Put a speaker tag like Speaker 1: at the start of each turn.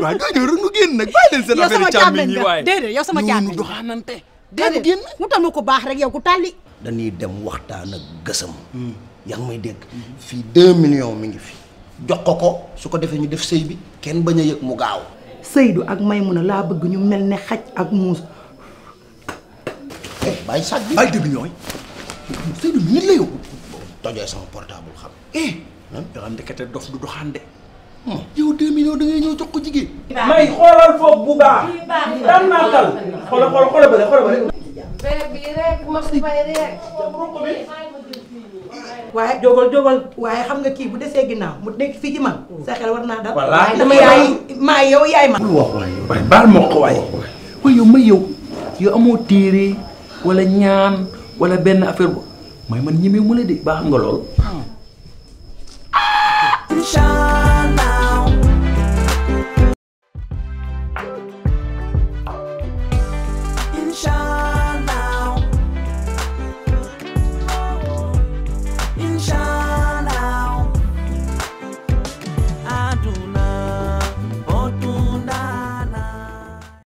Speaker 1: waaw doo ñëw rek nu génn nag bàyyi leen seen
Speaker 2: yow sama
Speaker 1: affaire càmmiñ
Speaker 2: càmmeñ
Speaker 1: yi
Speaker 2: nga
Speaker 1: waaye
Speaker 2: déedéet yow sama
Speaker 1: ñu
Speaker 2: càmmeñ
Speaker 1: doxaanante daanu
Speaker 2: déedéet
Speaker 1: génn
Speaker 2: mu tam ko baax rek yow ku tàlli
Speaker 3: dañuy dem waxtaan ak gësam yaa ngi may dégg fii deux millions mi ngi fi jox ko ko su ko defee ñu def sëy bi kenn bañ a yëg mu gaaw
Speaker 4: Seydou ak Maymuna laa bëgg ñu mel ne xaj ak muus
Speaker 3: eh bàyyi sàcc bi
Speaker 1: bàyyi dëgg ñooy
Speaker 3: Seydou bi nit la yow tojee sama portable xam
Speaker 1: eh yoo xam ndekete dof du doxaan de yow deux millions da ngay ñëw jox ko jigéen
Speaker 5: may xoolal foofu bu baax daan naa tal xoolal xoolal xoolal bële xoolal bële
Speaker 6: bi rek mos fay rek.
Speaker 4: waaye jógal jógal waaye xam nga kii bu desee ginnaaw mu nekk fii ci man sa xel war naa dal
Speaker 5: Wallaahi.
Speaker 4: dama yaay maa yow yaay ma
Speaker 3: bul wax waaye yow
Speaker 5: waaye baal ma ko waaye waaye yow may yow yow amoo téere wala ñaan wala benn affaire bu may man ñemee mu la de baax nga lool
Speaker 7: Shine.